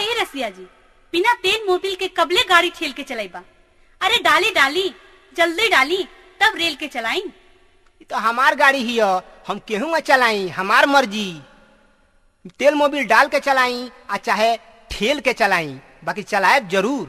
ए रसिया जी बिना तेल मोबिल के कबले गाड़ी ठेल के चलाइबा अरे डाली डाली जल्दी डाली तब रेल के चलाई ई तो हमार गाड़ी ही ह हम केहू में चलाई हमार मर्जी तेल मोबिल डाल के चलाई आ चाहे ठेल के चलाई बाकी चलाए जरूर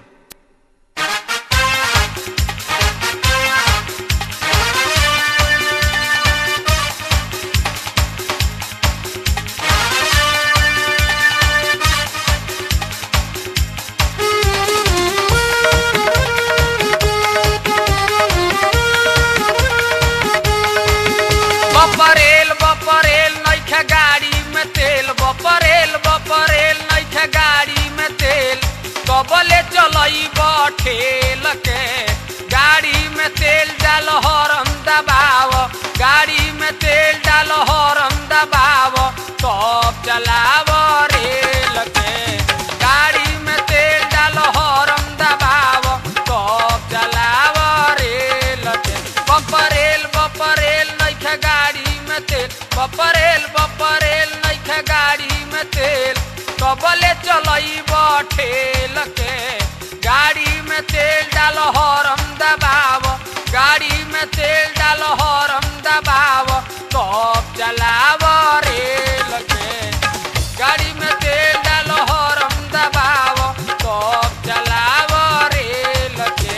बपरेल बपरेल नैखे गाड़ी में तेल बपरेल बपरेल नैखे गाड़ी में तेल कबले चलई ठेल के गाड़ी में तेल डाल हरम दबाव गाड़ी में तेल डाल हरम दबाव तब चलाव रेल के गाड़ी में तेल डाल हरम दबाव तब चलाव रेल के बपरेल बपरेल नैखे गाड़ी में तेल बपरेल बपरेल नैखे गाड़ी में तेल कबले चलई ठेल के गाड़ी में तेल डाल हरम दबाव गाड़ी में तेल डाल हरम दबाव तब चलाव रेल के गाड़ी में तेल डाल हरम दबाव तब चलाव रेल के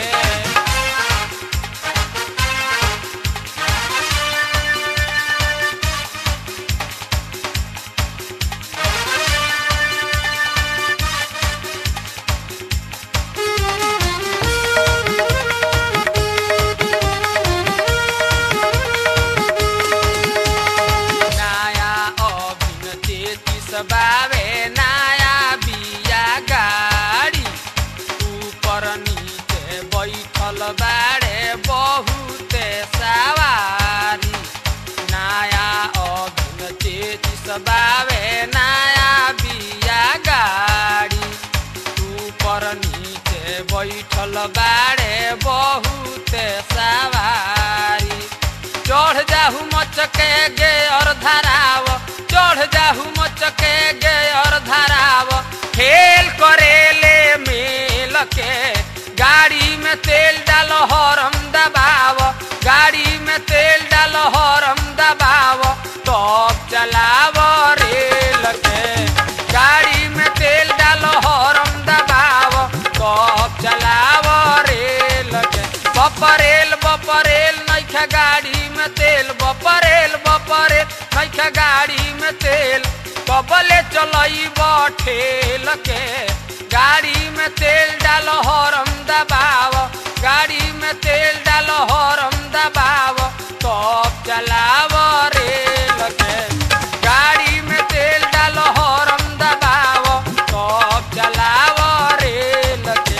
नया अभिन तेतीस बावे नया बिया गाड़ी ऊपर नीचे बैठल बाड़े बहुते सवारी नया अभिन तेतीस बावे नया बिया गाड़ी ऊपर नीचे बैठल बाड़े बहुते सवारी चढ़ जाहू मचके गे और धराव चढ़ जाहू मचके गे और धराव खेल करेले मेल के गाड़ी में तेल डाल हरम दबाव गाड़ी में तेल डाल हरम दबाव तब चलाव रेल के गाड़ी में तेल डाल हरम दबाव तब चलाव रेल के बपरेल बपरेल नैखे गाड़ी में तेल बपरेल बपरेल नैखे गाड़ी में तेल कबले चलई ठेल के गाड़ी में तेल डाल हरम दबाव गाड़ी में तेल डाल हरम दबाव तब चलाव रेल के गाड़ी में तेल डाल हरम दबाव तब चलाव रेल के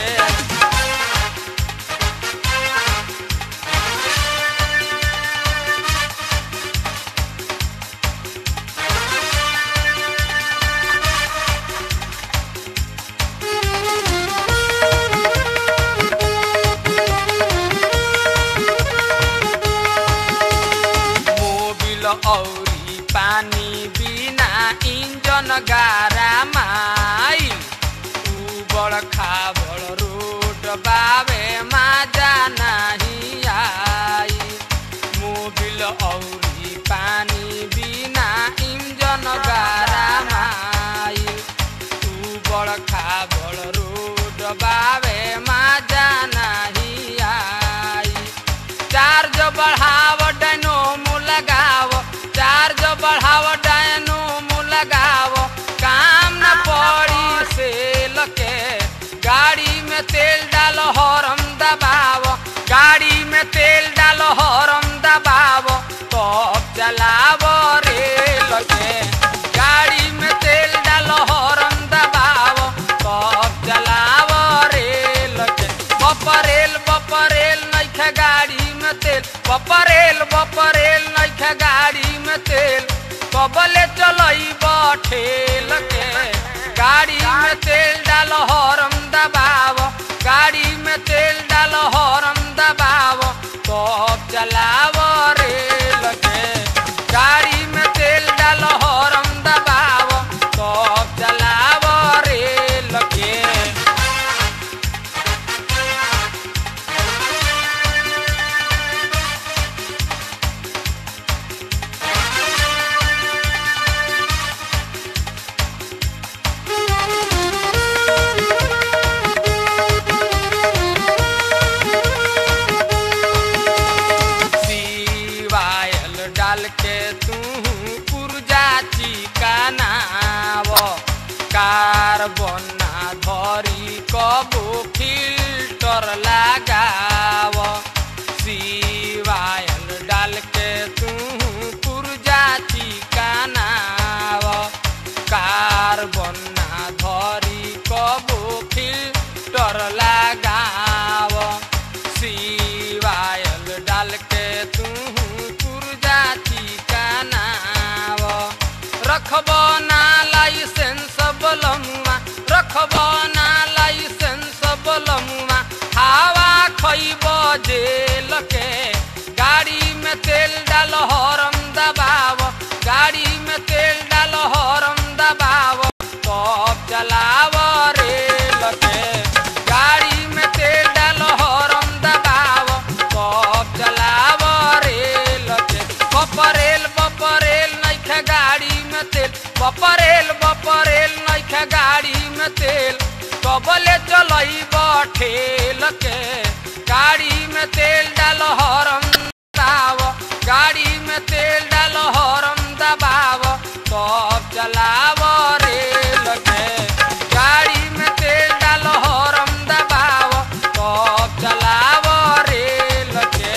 मोबिल औरी पानी बिना इंजन गारा माई उबड़ खाबड़ रोड बावे माजा नहीं आई मोबिल औरी पानी बिना इंजन गारा माई उबड़ खाबड़ रोड बावे माजा नहीं आई चार्ज बढ़ाव डायनोमो लगाव चार्ज बढ़ाव डायनोमो लगाव काम न पड़ी सेल के गाड़ी में तेल डाल हरम दबाव गाड़ी में तेल डाल हरम दबाव तब चलाव रेल के गाड़ी में तेल डाल हरम दबाव तब चलाव रेल के बपरेल बपरेल नैखे गाड़ी में तेल बपरेल बपरेल नैखे गाड़ी में तेल कबले चलई ठेल के गाड़ी में तेल डाल हरम दबाव गाड़ी में तेल डाल हरम दबाव तब चलाव रेल के गाड़ी में तेल डाल हरम दबाव तब चलाव रेल के बना धरी कबो फिल्टर लगाव सिवायल डाल के तू पुरजा चिकानाव कार बना धरी कबो फिल्टर लगाव सिवायल डाल के तू पुरजा चिकानाव रखब ना लाइसेंस बलमुआ रखब ना लाइसेंस बलमुआ हवा खइब जेल के गाड़ी में तेल डाल हरम दबाव गाड़ी में तेल डाल हरम दबाव तब चलाव रेल के गाड़ी में तेल डाल हरम दबाव तब चलाव रेल के बपरेल बपरेल नइखे गाड़ी में तेल बपरेल बपरेल नइखे गाड़ी में तेल कबले चलई ठेल के गाड़ी में तेल डाल हरम दबाव गाड़ी में तेल डाल हरम दबाव तब चलाव रेल के गाड़ी में तेल डाल हरम दबाव तब चलाव रेल के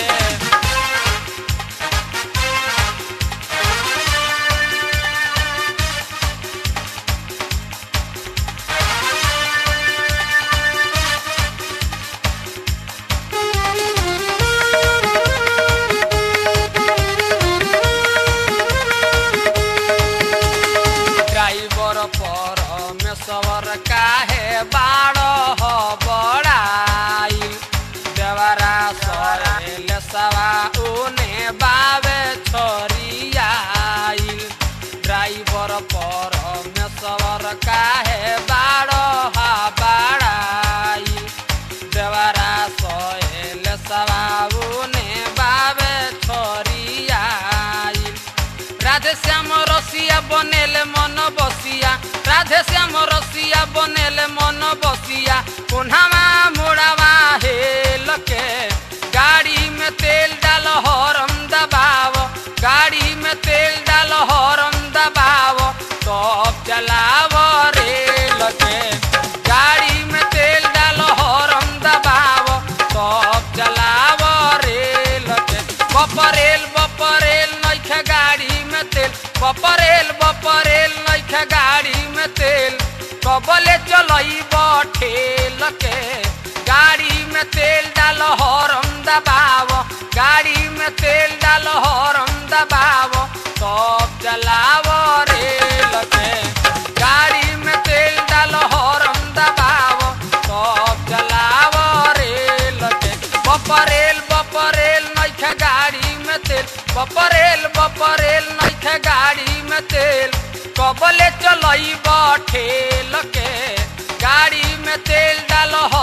ड्राइवर पर में सवर काहे बाड़ हो बड़ाइल देवरा सरेल सवा उने बावे छोरियाइल ड्राइवर पर में सवर काहे बाड़ हा बाड़ाइल देवरा सहेल सवा उने बावे छोरियाइल राधे श्याम रसिया बनेले मन बसिया राधे श्याम रसिया बनेले मन बसिया पुनवा मुड़ावा हेल के गाड़ी में तेल डाल हरम दबाव गाड़ी में तेल डाल हरम दबाव तब चलाव रेल के गाड़ी में तेल डाल हरम दबाव तब चलाव रेल के बपरेल बपरेल नइखे गाड़ी में तेल बपरेल बपरेल नइखे गाड़ी में तेल कबले चलई ठेल के गाड़ी में तेल डाल हरम दबाव गाड़ी में तेल डाल हरम दबाव तब चलाव रेल के गाड़ी में तेल डाल हरम दबाव तब चलाव रेल के बपरेल बपरेल नइखे गाड़ी में तेल बपरेल बपरेल नइखे गाड़ी में तेल कबले चलई ठेल के गाड़ी में तेल डाल